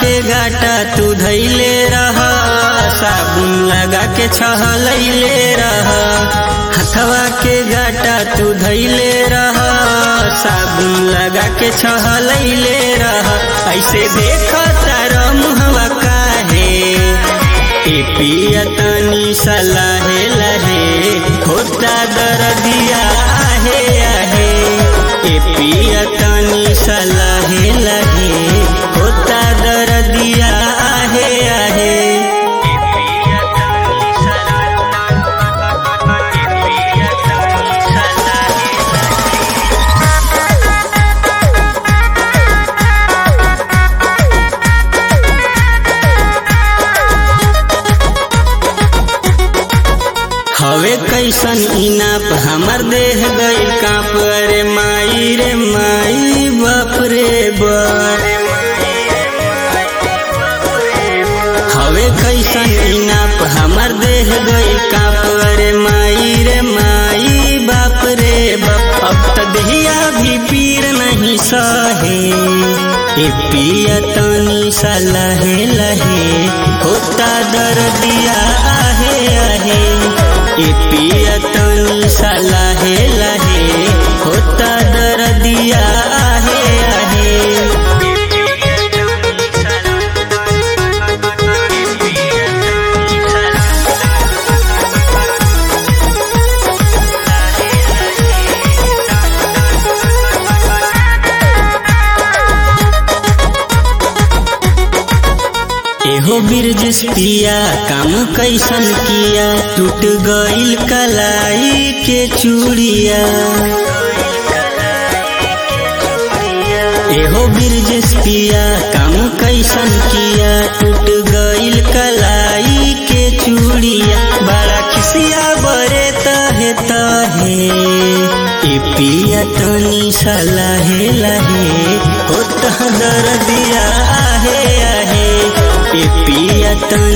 के गाटा तू धैले रह साबुन लगा के छहलैले रह हथवा के गाटा तू धैले रह साबुन लगा के छहलैले रह ऐसे देख तार मुहवा काहे ए पिया तनी सलाहे लहे होता दर्दिया आहे आहे ए पिया तनी सलाहे लहे होता दर्दिया आहे आहे हवे कैसन इनाप हमर देह गई कांप रे माई रे माई बाप रे बाप हवे कैसन इनाप हमर देह गई कांप रे माई रे माई बाप रे बाप अब त दहिया भी पीर नहीं सहे ए पिया तनी सा लहे लहे होता दर्दिया आहे आहे ए पिया तनी सा लहे लहे होता दर्दिया आहे आहे एहो बिरजिस पिया काम कैसन किया टूट गईल कलाई के चूड़िया एहो बिरजिस पिया काम कैसन किया टूट गईल कलाई के चूड़िया बड़ा खिसिया बरे तहे तहे ए पिया तनी सलाहे लहे होता दर्दिया आहे आहे ए पिया तनी